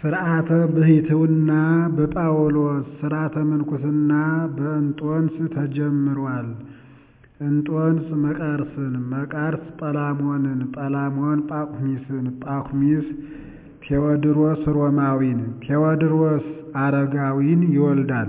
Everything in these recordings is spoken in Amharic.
ሥርዓተ ብሕትውና በጳውሎስ ሥርዓተ ምንኩስና በእንጦንስ ተጀምሯል። እንጦንስ መቃርስን፣ መቃርስ ጰላሞንን፣ ጰላሞን ጳኩሚስን፣ ጳኩሚስ ቴዎድሮስ ሮማዊን፣ ቴዎድሮስ አረጋዊን ይወልዳል።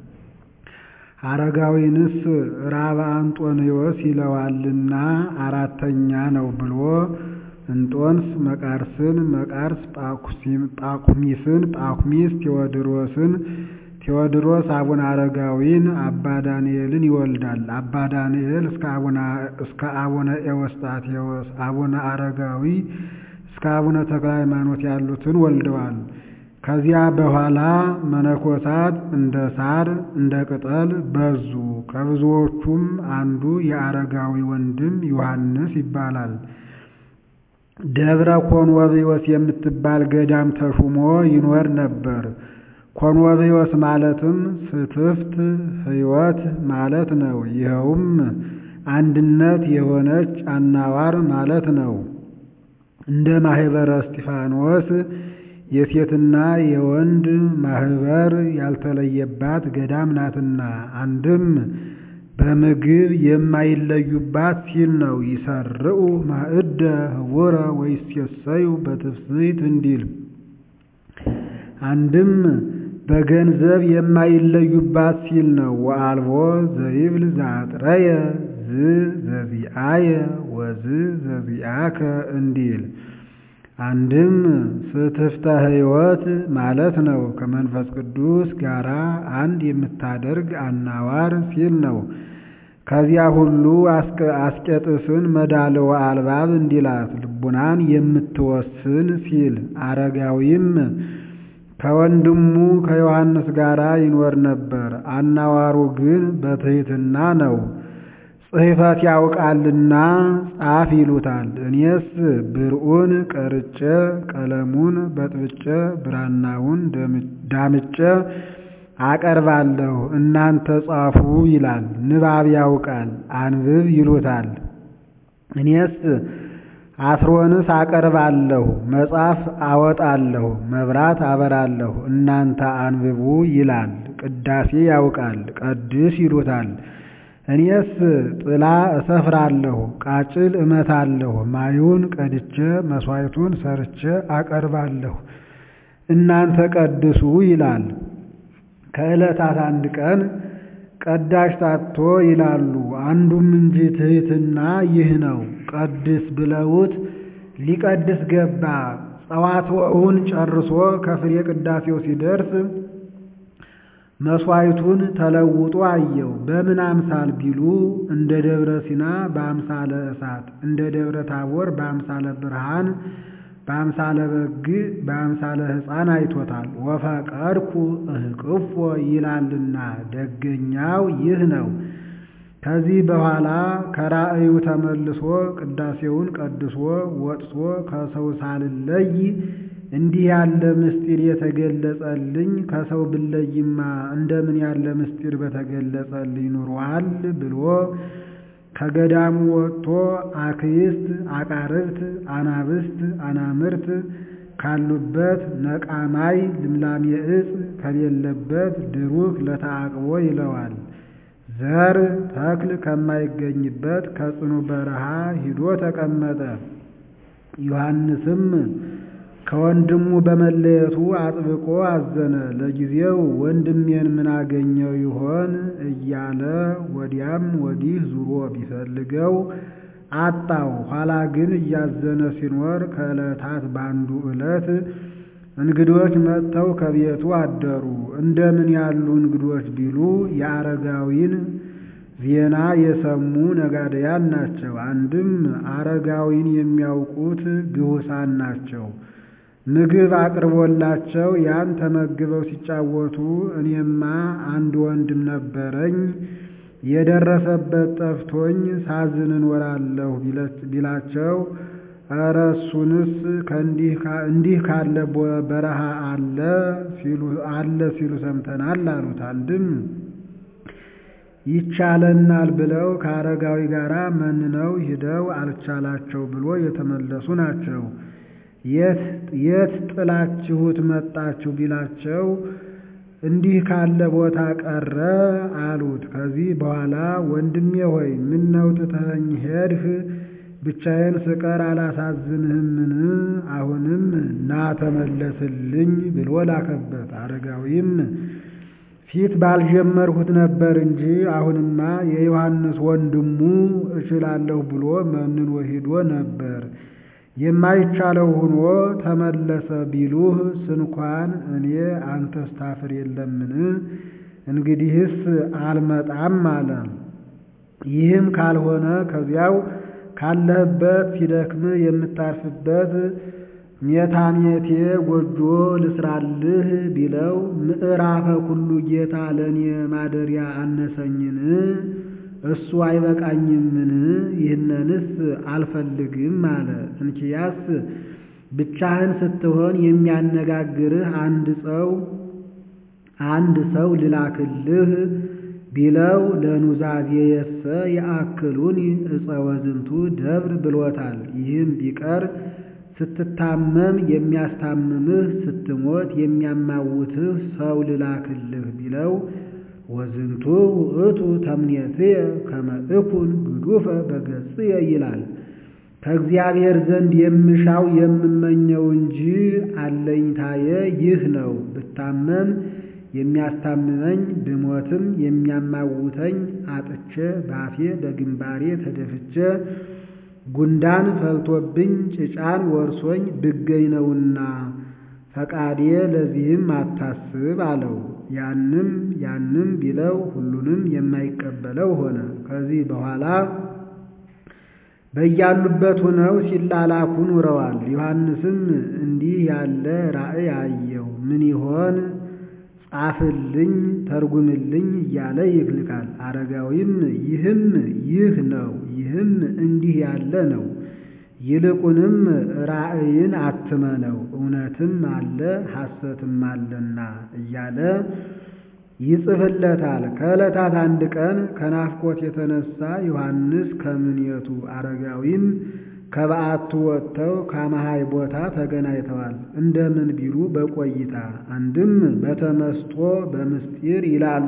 አረጋዊንስ ራብዓ አንጦንዮስ ይለዋልና አራተኛ ነው ብሎ እንጦንስ መቃርስን፣ መቃርስ ጳኩሚስን፣ ጳኩሚስ ቴዎድሮስን፣ ቴዎድሮስ አቡነ አረጋዊን አባ ዳንኤልን ይወልዳል። አባ ዳንኤል እስከ አቡነ ኤዎስጣቴዎስ፣ አቡነ አረጋዊ እስከ አቡነ ተክለ ሃይማኖት ያሉትን ወልደዋል። ከዚያ በኋላ መነኮሳት እንደ ሳር እንደ ቅጠል በዙ። ከብዙዎቹም አንዱ የአረጋዊ ወንድም ዮሐንስ ይባላል። ደብረ ኮንወብዮስ የምትባል ገዳም ተሹሞ ይኖር ነበር። ኮንወብዮስ ማለትም ፍትፍት ሕይወት ማለት ነው። ይኸውም አንድነት የሆነች አናዋር ማለት ነው። እንደ ማህበረ እስጢፋኖስ የሴትና የወንድ ማህበር ያልተለየባት ገዳም ናትና አንድም በምግብ የማይለዩባት ሲል ነው። ይሰርዑ ማዕደ ህቡረ ወይሴሰዩ በትፍስሕት እንዲል አንድም በገንዘብ የማይለዩባት ሲል ነው። ወአልቦ ዘይብል ዘአጥረየ ዝ ዘዚአየ ወዝ ዘዚአከ እንዲል አንድም ፍትፍተ ሕይወት ማለት ነው። ከመንፈስ ቅዱስ ጋር አንድ የምታደርግ አናዋር ሲል ነው። ከዚያ ሁሉ አስቄጥስን መዳልወ አልባብ እንዲላት ልቡናን የምትወስን ሲል አረጋዊም ከወንድሙ ከዮሐንስ ጋር ይኖር ነበር። አናዋሩ ግን በትሕትና ነው። ጽሕፈት ያውቃልና ጻፍ ይሉታል። እኔስ ብርዑን ቀርጬ ቀለሙን በጥብጬ ብራናውን ዳምጬ አቀርባለሁ፣ እናንተ ጻፉ ይላል። ንባብ ያውቃል አንብብ ይሉታል። እኔስ አስሮንስ አቀርባለሁ፣ መጽሐፍ አወጣለሁ፣ መብራት አበራለሁ፣ እናንተ አንብቡ ይላል። ቅዳሴ ያውቃል ቀድስ ይሉታል። እኔስ ጥላ እሰፍራለሁ፣ ቃጭል እመታለሁ፣ ማዩን ቀድቼ መሥዋዕቱን ሰርቼ አቀርባለሁ፣ እናንተ ቀድሱ ይላል። ከዕለታት አንድ ቀን ቀዳሽ ታቶ ይላሉ። አንዱም እንጂ ትሕትና ይህ ነው። ቀድስ ብለውት ሊቀድስ ገባ። ጸዋትወውን ጨርሶ ከፍሬ ቅዳሴው ሲደርስ መሥዋዕቱን ተለውጦ አየው። በምን አምሳል ቢሉ እንደ ደብረ ሲና በአምሳለ እሳት፣ እንደ ደብረ ታቦር በአምሳለ ብርሃን፣ በአምሳለ በግ፣ በአምሳለ ሕፃን አይቶታል። ወፈቀድኩ እህቅፎ ይላልና ደገኛው ይህ ነው። ከዚህ በኋላ ከራእዩ ተመልሶ ቅዳሴውን ቀድሶ ወጥቶ ከሰው ሳልለይ እንዲህ ያለ ምስጢር የተገለጸልኝ ከሰው ብለይማ እንደምን ያለ ምስጢር በተገለጸልኝ ኑሯል ብሎ ከገዳሙ ወጥቶ አክይስት፣ አቃርብት፣ አናብስት፣ አናምርት ካሉበት ነቃማይ ልምላሜ ዕፅ ከሌለበት ድሩክ ለተአቅቦ ይለዋል። ዘር ተክል ከማይገኝበት ከጽኑ በረሃ ሂዶ ተቀመጠ። ዮሐንስም ከወንድሙ በመለየቱ አጥብቆ አዘነ። ለጊዜው ወንድሜን ምን አገኘው ይሆን እያለ ወዲያም ወዲህ ዙሮ ቢፈልገው አጣው። ኋላ ግን እያዘነ ሲኖር ከዕለታት በአንዱ ዕለት እንግዶች መጥተው ከቤቱ አደሩ። እንደምን ያሉ እንግዶች ቢሉ የአረጋዊን ዜና የሰሙ ነጋደያን ናቸው። አንድም አረጋዊን የሚያውቁት ግሁሳን ናቸው። ምግብ አቅርቦላቸው ያን ተመግበው ሲጫወቱ እኔማ አንድ ወንድም ነበረኝ የደረሰበት ጠፍቶኝ ሳዝን እኖራለሁ ቢላቸው ኧረ እሱንስ እንዲህ ካለ በረሃ አለ አለ ሲሉ ሰምተናል አሉት። አንድም ይቻለናል ብለው ከአረጋዊ ጋር መንነው ሂደው አልቻላቸው ብሎ የተመለሱ ናቸው። የት ጥላችሁት መጣችሁ ቢላቸው እንዲህ ካለ ቦታ ቀረ አሉት። ከዚህ በኋላ ወንድሜ ሆይ ምነው ትተኸኝ ሄድህ? ብቻዬን ስቀር አላሳዝንህምን? አሁንም ና ተመለስልኝ ብሎ ላከበት። አረጋዊም ፊት ባልጀመርሁት ነበር እንጂ አሁንማ የዮሐንስ ወንድሙ እችላለሁ ብሎ መንኖ ሄዶ ነበር። የማይቻለው ሆኖ ተመለሰ ቢሉህ ስንኳን እኔ አንተስ ታፍር የለምን? እንግዲህስ አልመጣም አለ። ይህም ካልሆነ ከዚያው ካለህበት ሲደክም የምታርፍበት ሜታሜቴ ጎጆ ልስራልህ ቢለው ምዕራፈ ኩሉ ጌታ ለእኔ ማደሪያ አነሰኝን? እሱ አይበቃኝምን? ይህንንስ አልፈልግም አለ። እንኪያስ ብቻህን ስትሆን የሚያነጋግርህ አንድ ሰው አንድ ሰው ልላክልህ ቢለው ለኑዛዜየሰ የአክሉን ዕፀ ወዝንቱ ደብር ብሎታል። ይህም ቢቀር ስትታመም የሚያስታምምህ ስትሞት የሚያማውትህ ሰው ልላክልህ ቢለው ወዝንቱ ውእቱ ተምኔትየ ከመ እኩን ግዱፈ በገጽየ ይላል። ከእግዚአብሔር ዘንድ የምሻው የምመኘው እንጂ አለኝታየ ይህ ነው። ብታመም የሚያስታምመኝ ብሞትም የሚያማውተኝ አጥቼ ባፌ በግንባሬ ተደፍቼ ጉንዳን ፈልቶብኝ ጭጫን ወርሶኝ ብገኝ ነውና ፈቃዴ ለዚህም አታስብ አለው። ያንም ያንም ቢለው ሁሉንም የማይቀበለው ሆነ። ከዚህ በኋላ በያሉበት ሆነው ሲላላኩ ኑረዋል። ዮሐንስም እንዲህ ያለ ራእይ አየው። ምን ይሆን ጻፍልኝ፣ ተርጉምልኝ እያለ ይልካል። አረጋዊም ይህም ይህ ነው፣ ይህም እንዲህ ያለ ነው። ይልቁንም ራእይን አትመነው፣ እውነትም አለ ሐሰትም አለና እያለ ይጽፍለታል። ከዕለታት አንድ ቀን ከናፍቆት የተነሳ ዮሐንስ ከምኔቱ አረጋዊም ከበዓቱ ወጥተው ከመሃይ ቦታ ተገናኝተዋል። እንደምን ቢሉ በቆይታ አንድም በተመስጦ በምስጢር ይላሉ።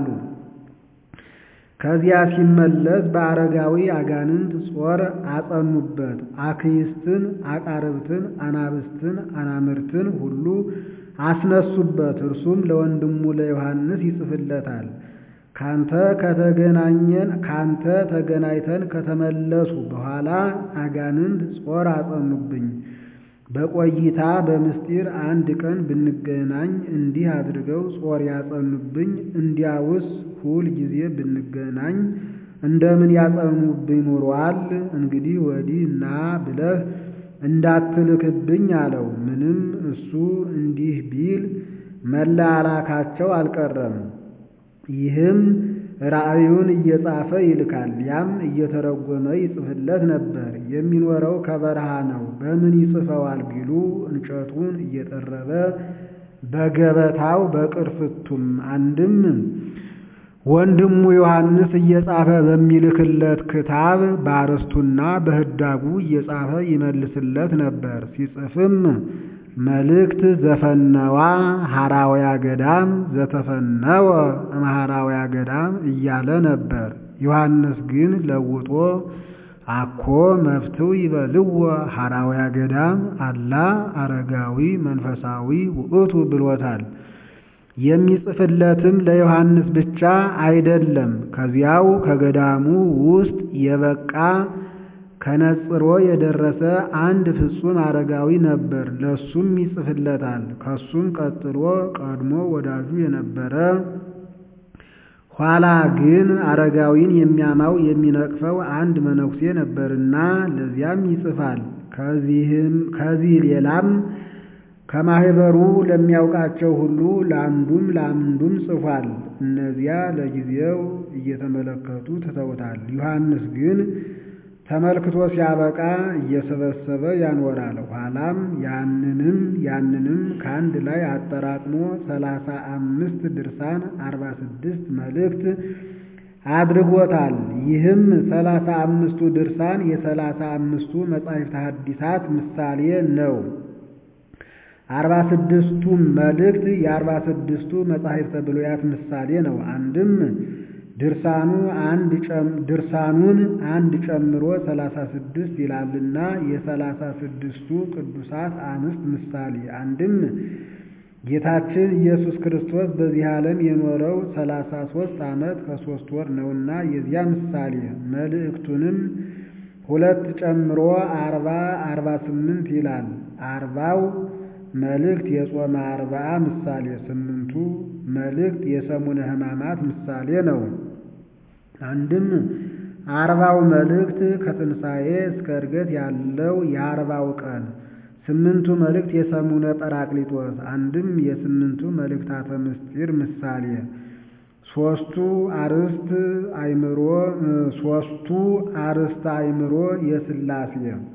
ከዚያ ሲመለስ በአረጋዊ አጋንንት ጾር አጸኑበት። አክይስትን፣ አቃርብትን፣ አናብስትን፣ አናምርትን ሁሉ አስነሱበት። እርሱም ለወንድሙ ለዮሐንስ ይጽፍለታል። ካንተ ከተገናኘን ካንተ ተገናኝተን ከተመለሱ በኋላ አጋንንት ጾር አጸኑብኝ። በቆይታ በምስጢር አንድ ቀን ብንገናኝ እንዲህ አድርገው ጾር ያጸኑብኝ። እንዲያውስ ሁል ጊዜ ብንገናኝ እንደምን ያጸኑብኝ ኑሯል። እንግዲህ ወዲህ ና ብለህ እንዳትልክብኝ አለው። ምንም እሱ እንዲህ ቢል መላላካቸው አልቀረም። ይህም ራእዩን እየጻፈ ይልካል። ያም እየተረጎመ ይጽፍለት ነበር። የሚኖረው ከበረሃ ነው። በምን ይጽፈዋል ቢሉ እንጨቱን እየጠረበ በገበታው በቅርፍቱም አንድም ወንድሙ ዮሐንስ እየጻፈ በሚልክለት ክታብ በአርስቱና በህዳጉ እየጻፈ ይመልስለት ነበር። ሲጽፍም መልእክት ዘፈነዋ ሐራውያ ገዳም ዘተፈነወ እምሐራውያ ገዳም እያለ ነበር። ዮሐንስ ግን ለውጦ አኮ መፍትው ይበልዎ ሐራውያ ገዳም አላ አረጋዊ መንፈሳዊ ውእቱ ብሎታል። የሚጽፍለትም ለዮሐንስ ብቻ አይደለም፣ ከዚያው ከገዳሙ ውስጥ የበቃ ከነጽሮ የደረሰ አንድ ፍጹም አረጋዊ ነበር። ለሱም ይጽፍለታል። ከሱም ቀጥሎ ቀድሞ ወዳጁ የነበረ ኋላ ግን አረጋዊን የሚያማው የሚነቅፈው አንድ መነኩሴ ነበርና ለዚያም ይጽፋል። ከዚህ ሌላም ከማህበሩ ለሚያውቃቸው ሁሉ ለአንዱም ለአንዱም ጽፏል። እነዚያ ለጊዜው እየተመለከቱ ትተውታል። ዮሐንስ ግን ተመልክቶ ሲያበቃ እየሰበሰበ ያኖራል። ኋላም ያንንም ያንንም ከአንድ ላይ አጠራቅሞ ሰላሳ አምስት ድርሳን አርባ ስድስት መልእክት አድርጎታል። ይህም ሰላሳ አምስቱ ድርሳን የሰላሳ አምስቱ መጻሕፍተ ሐዲሳት ምሳሌ ነው። አርባ ስድስቱም መልእክት የአርባ ስድስቱ መጻሕፍተ ብሉያት ምሳሌ ነው። አንድም ድርሳኑ አንድ ድርሳኑን አንድ ጨምሮ ሰላሳ ስድስት ይላልና የሰላሳ ስድስቱ ቅዱሳት አንስት ምሳሌ። አንድም ጌታችን ኢየሱስ ክርስቶስ በዚህ ዓለም የኖረው ሰላሳ ሦስት ዓመት ከሦስት ወር ነውና የዚያ ምሳሌ። መልእክቱንም ሁለት ጨምሮ አርባ አርባ ስምንት ይላል። አርባው መልእክት የጾመ አርብዓ ምሳሌ፣ ስምንቱ መልእክት የሰሙነ ሕማማት ምሳሌ ነው። አንድም አርባው መልእክት ከትንሣኤ እስከ ዕርገት ያለው የአርባው ቀን፣ ስምንቱ መልእክት የሰሙነ ጰራቅሊጦስ፣ አንድም የስምንቱ መልእክታተ ምስጢር ምሳሌ፣ ሦስቱ አርእስት አእምሮ ሦስቱ አርእስተ አእምሮ የሥላሴ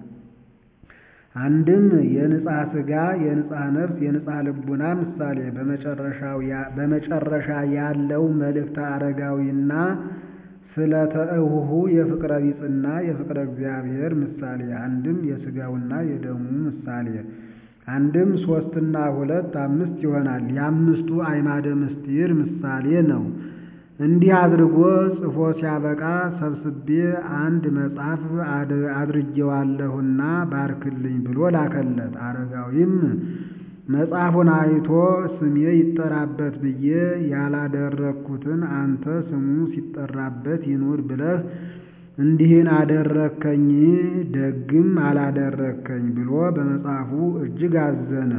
አንድም የንጽሐ ሥጋ የንጽሐ ነፍስ የንጽሐ ልቡና ምሳሌ በመጨረሻ ያለው መልእክተ አረጋዊና ስለ ተእሁሁ የፍቅረ ቢጽና የፍቅረ እግዚአብሔር ምሳሌ አንድም የሥጋውና የደሙ ምሳሌ አንድም ሦስትና ሁለት አምስት ይሆናል። የአምስቱ አዕማደ ምስጢር ምሳሌ ነው። እንዲህ አድርጎ ጽፎ ሲያበቃ ሰብስቤ አንድ መጽሐፍ አድርጌዋለሁና ባርክልኝ ብሎ ላከለት። አረጋዊም መጽሐፉን አይቶ ስሜ ይጠራበት ብዬ ያላደረግኩትን አንተ ስሙ ሲጠራበት ይኑር ብለህ እንዲህን አደረግከኝ፣ ደግም አላደረግከኝ ብሎ በመጽሐፉ እጅግ አዘነ።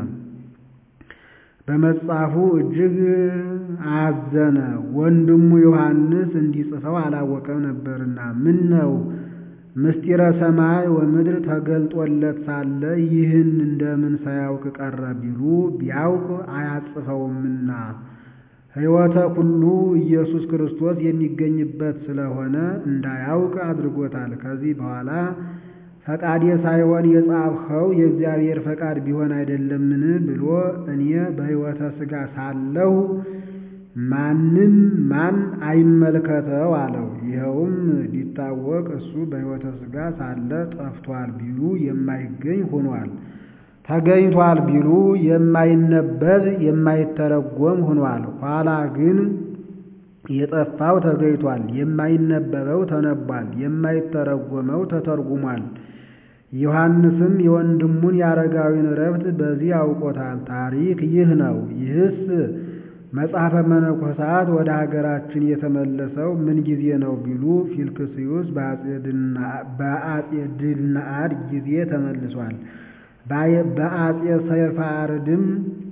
በመጽሐፉ እጅግ አዘነ። ወንድሙ ዮሐንስ እንዲጽፈው አላወቀም ነበርና ምን ነው ምስጢረ ሰማይ ወምድር ተገልጦለት ሳለ ይህን እንደምን ሳያውቅ ቀረ ቢሉ ቢያውቅ አያጽፈውምና ሕይወተ ኩሉ ኢየሱስ ክርስቶስ የሚገኝበት ስለሆነ እንዳያውቅ አድርጎታል። ከዚህ በኋላ ፈቃዴ ሳይሆን የጻፍኸው የእግዚአብሔር ፈቃድ ቢሆን አይደለምን ብሎ እኔ በሕይወተ ሥጋ ሳለሁ ማንም ማን አይመልከተው አለው። ይኸውም ሊታወቅ እሱ በሕይወተ ሥጋ ሳለ ጠፍቷል ቢሉ የማይገኝ ሆኗል። ተገኝቷል ቢሉ የማይነበብ የማይተረጎም ሆኗል። ኋላ ግን የጠፋው ተገኝቷል፣ የማይነበበው ተነቧል፣ የማይተረጎመው ተተርጉሟል። ዮሐንስም የወንድሙን የአረጋዊን ረፍት በዚህ አውቆታል። ታሪክ ይህ ነው። ይህስ መጽሐፈ መነኮሳት ወደ ሀገራችን የተመለሰው ምን ጊዜ ነው ቢሉ ፊልክስዩስ በአጼ ድልነአድ ጊዜ ተመልሷል። በአጼ ሰይፋርድም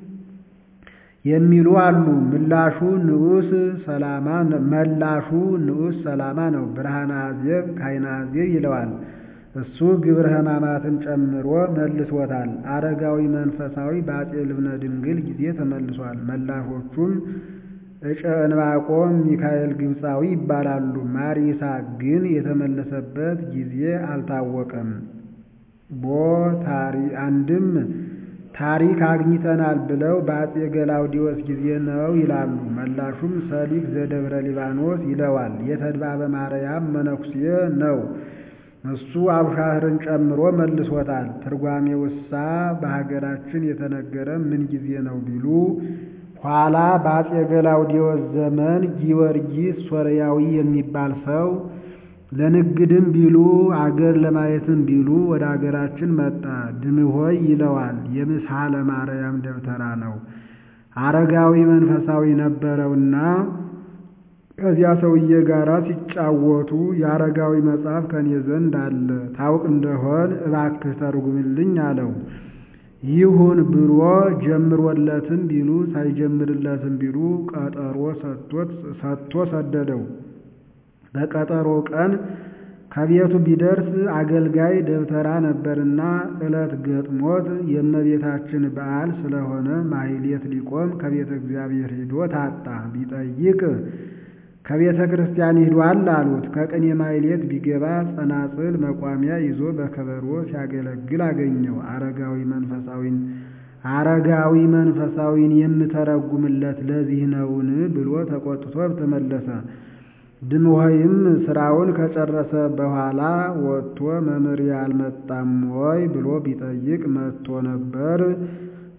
የሚሉ አሉ። ምላሹ ንዑስ ሰላማ መላሹ ንዑስ ሰላማ ነው። ብርሃነ አዜብ ካይነ አዜብ ይለዋል። እሱ ግብረ ሕማማትን ጨምሮ መልሶታል። አረጋዊ መንፈሳዊ በአጼ ልብነ ድንግል ጊዜ ተመልሷል። መላሾቹም እጨ እንባቆም ሚካኤል ግብፃዊ ይባላሉ። ማር ይስሐቅ ግን የተመለሰበት ጊዜ አልታወቀም። ቦ ታሪ አንድም ታሪክ አግኝተናል ብለው በአጼ ገላውዲዮስ ጊዜ ነው ይላሉ። መላሹም ሰሊክ ዘደብረ ሊባኖስ ይለዋል። የተድባበ ማርያም መነኩሴ ነው። እሱ አብሻህርን ጨምሮ መልሶታል። ትርጓሜ ውሳ በሀገራችን የተነገረ ምን ጊዜ ነው ቢሉ ኋላ በአጼ ገላውዲዮስ ዘመን ጊዮርጊስ ሶርያዊ የሚባል ሰው ለንግድም ቢሉ አገር ለማየትም ቢሉ ወደ አገራችን መጣ። ድምሆይ ይለዋል። የምስሐለ ማርያም ደብተራ ነው። አረጋዊ መንፈሳዊ ነበረውና ከዚያ ሰውዬ ጋር ሲጫወቱ የአረጋዊ መጽሐፍ ከኔ ዘንድ አለ፣ ታውቅ እንደሆን እባክህ ተርጉምልኝ አለው። ይሁን ብሎ ጀምሮለትም ቢሉ ሳይጀምርለትም ቢሉ ቀጠሮ ሰጥቶ ሰደደው። በቀጠሮ ቀን ከቤቱ ቢደርስ አገልጋይ ደብተራ ነበርና ዕለት ገጥሞት የእመቤታችን በዓል ስለሆነ ማሕሌት ሊቆም ከቤተ እግዚአብሔር ሂዶ ታጣ። ቢጠይቅ ከቤተ ክርስቲያን ሂዷል አሉት። ከቅኔ ማሕሌት ቢገባ ጸናጽል መቋሚያ ይዞ በከበሮ ሲያገለግል አገኘው። አረጋዊ መንፈሳዊን አረጋዊ መንፈሳዊን የምተረጉምለት ለዚህ ነውን ብሎ ተቆጥቶ ተመለሰ። ድምሆይም ስራውን ከጨረሰ በኋላ ወጥቶ መምህር አልመጣም ወይ ብሎ ቢጠይቅ መጥቶ ነበር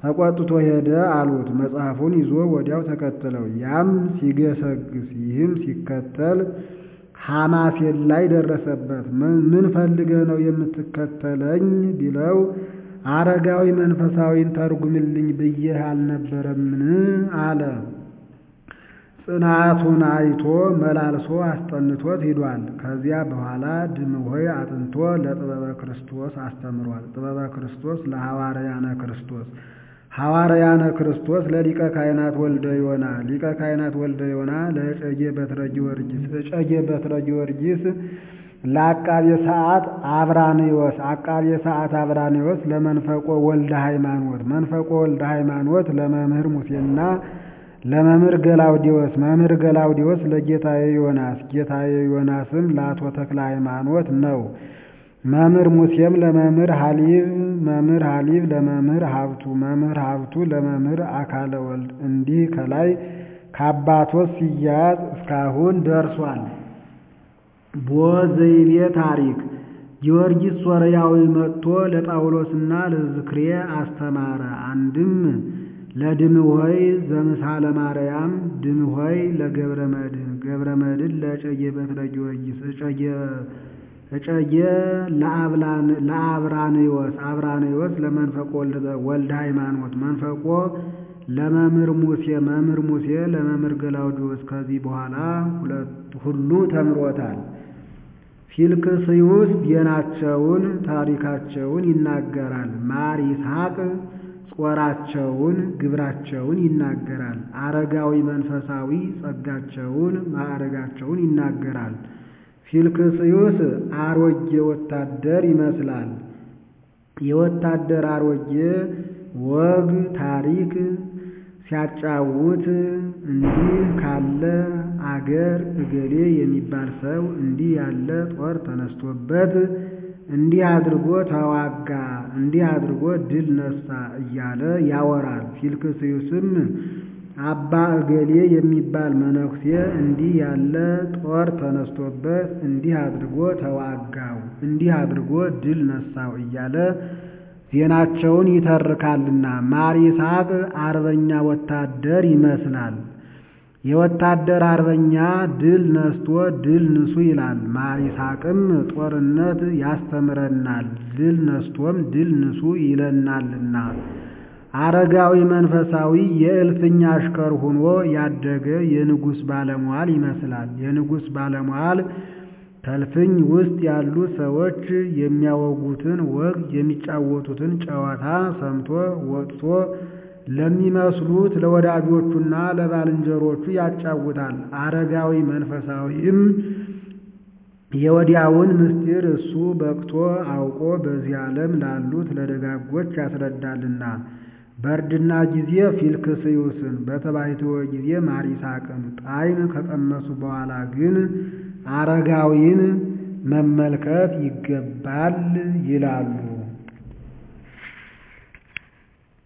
ተቆጥቶ ሄደ አሉት። መጽሐፉን ይዞ ወዲያው ተከተለው። ያም ሲገሰግስ ይህም ሲከተል ሐማሴን ላይ ደረሰበት። ምን ፈልገህ ነው የምትከተለኝ ቢለው አረጋዊ መንፈሳዊን ተርጉምልኝ ብዬህ አልነበረምን? አለ። ጽናቱን አይቶ መላልሶ አስጠንቶት ሂዷል። ከዚያ በኋላ ድምሆይ አጥንቶ ለጥበበ ክርስቶስ አስተምሯል። ጥበበ ክርስቶስ ለሐዋርያነ ክርስቶስ ሐዋርያነ ክርስቶስ ለሊቀ ካህናት ወልደ ዮና ሊቀ ካህናት ወልደ ዮና ለእጨጌ በትረ ጊዮርጊስ እጨጌ በትረ ጊዮርጊስ ለአቃቤ ሰዓት አብራንዮስ አቃቤ ሰዓት አብራንዮስ ለመንፈቆ ወልደ ሃይማኖት መንፈቆ ወልደ ሃይማኖት ለመምህር ሙሴና ለመምህር ገላውዲዮስ መምህር ገላውዲዮስ ለጌታዬ ዮናስ ጌታዬ ዮናስም ለአቶ ተክለ ሃይማኖት ነው። መምህር ሙሴም ለመምህር ሀሊብ መምህር ሀሊብ ለመምህር ሀብቱ መምህር ሀብቱ ለመምህር አካለ ወልድ እንዲህ ከላይ ከአባቶች ሲያዝ እስካሁን ደርሷል። ቦ ዘይቤ ታሪክ ጊዮርጊስ ሶርያዊ መጥቶ ለጳውሎስና ለዝክሬ አስተማረ። አንድም ለድምሆይ ዘምሳለ ማርያም ድምሆይ ለገብረ መድኅን ገብረ መድኅን ለእጨጌ በትረ ጊዮርጊስ እጨጌ ለአብራንዮስ አብራንዮስ ለመንፈቆ ወልደ ሃይማኖት መንፈቆ ለመምህር ሙሴ መምህር ሙሴ ለመምህር ገላውዲዮስ ከዚህ በኋላ ሁሉ ተምሮታል። ፊልክስዩስ ዜናቸውን ታሪካቸውን ይናገራል። ማር ይስሐቅ ጾራቸውን ግብራቸውን ይናገራል። አረጋዊ መንፈሳዊ ጸጋቸውን ማዕረጋቸውን ይናገራል። ፊልክስዩስ አሮጌ ወታደር ይመስላል። የወታደር አሮጌ ወግ ታሪክ ሲያጫውት እንዲህ ካለ አገር እገሌ የሚባል ሰው እንዲህ ያለ ጦር ተነስቶበት እንዲህ አድርጎ ተዋጋ፣ እንዲህ አድርጎ ድል ነሳ እያለ ያወራል። ፊልክስዩስም አባ እገሌ የሚባል መነኩሴ እንዲህ ያለ ጦር ተነስቶበት እንዲህ አድርጎ ተዋጋው፣ እንዲህ አድርጎ ድል ነሳው እያለ ዜናቸውን ይተርካልና ማር ይስሐቅ አርበኛ ወታደር ይመስላል። የወታደር አርበኛ ድል ነስቶ ድል ንሱ ይላል። ማር ይስሐቅም ጦርነት ያስተምረናል፣ ድል ነስቶም ድል ንሱ ይለናልና። አረጋዊ መንፈሳዊ የእልፍኝ አሽከር ሆኖ ያደገ የንጉሥ ባለሟል ይመስላል። የንጉሥ ባለሟል ከእልፍኝ ውስጥ ያሉ ሰዎች የሚያወጉትን ወግ የሚጫወቱትን ጨዋታ ሰምቶ ወጥቶ ለሚመስሉት ለወዳጆቹና ለባልንጀሮቹ ያጫውታል። አረጋዊ መንፈሳዊም የወዲያውን ምስጢር እሱ በቅቶ አውቆ በዚህ ዓለም ላሉት ለደጋጎች ያስረዳልና። በእርድና ጊዜ ፊልክስዩስን በተባይትወ ጊዜ ማር ይስሐቅን ጣዕም ከቀመሱ በኋላ ግን አረጋዊን መመልከት ይገባል ይላሉ።